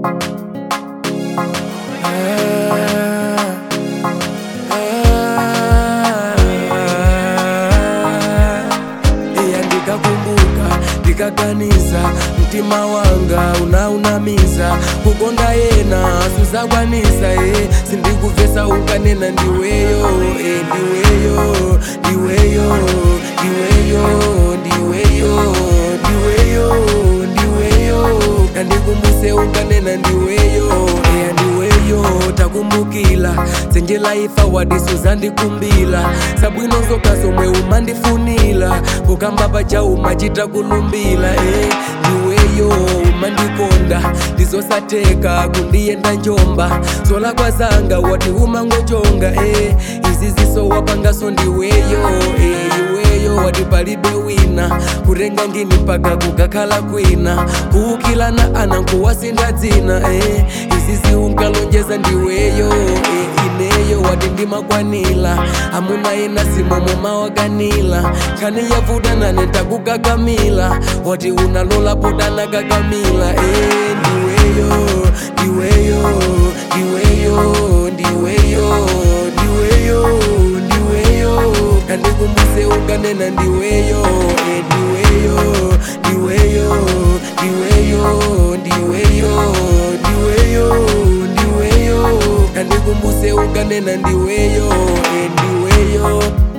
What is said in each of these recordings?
iya ndikakumbuka ndikaganiza mtima wanga unaunamiza kukonda yena suzakwanisa e sindikuvesa unkanena ndiweyo e ndiweyo ndiweyo ndiweyo ndiweyo ndiweyo ndiweyo kandikumbuse unkanena ndiweyo eya ndiweyo takumbukila zenjela ifa wadiso zandikumbila sabwino zoka zomwe umandifunila kukamba pacha umachita kulumbila e ndiweyo umandikonda ndizosateka kundiyenda njomba zolakwa zanga wati umangochonga e izi ziso wapangaso ndiweyo e iweyo wati palibe wina kutenga ngini mpaka kukakhala kwina kuukilana ana nkuwasinda dzina e izi ziunkalonjeza ndiweyo e ineyo wati ndimakwanila amuna ina simomo mawakanila khani yavutanane takukakamila wati unalola potana kakamila e ndiweyo ndiweyo ndiweyo ndiweyo ndiweyo ndiweyo kandikumbuse unkanena ndiweyo e ndiweyo ndiweyo ndiweyo ndiweyo ndiweyo ndiweyo kandikumbuse unkanena ndiweyo e ndiweyo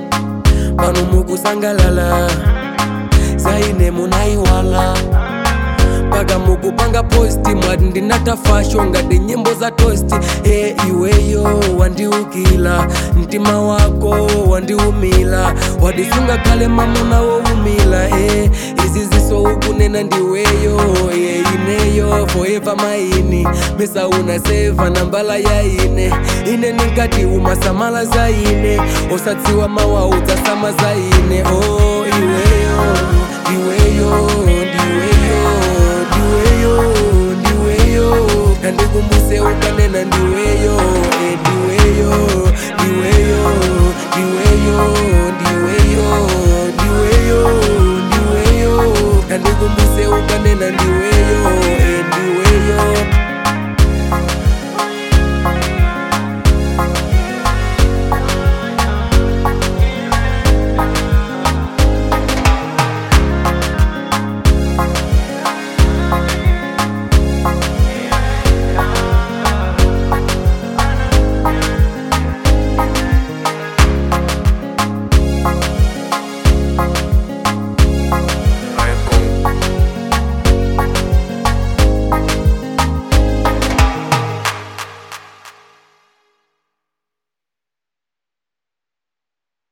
pano mukusangalala zaine munaiwala mpaka mukupanga posti mwati ndinatafasho ngati nyimbo za tosti e iweyo wandiukila mtima wako wandiumila wadisunga kale mamuna woumila e izi ziso ukunena ndiweyo e ineyo forever maini mesa unaseva nambala ya ine ine ninkati umasamala za ine osatsiwa mawaudza sama za ine o iweyo iweyo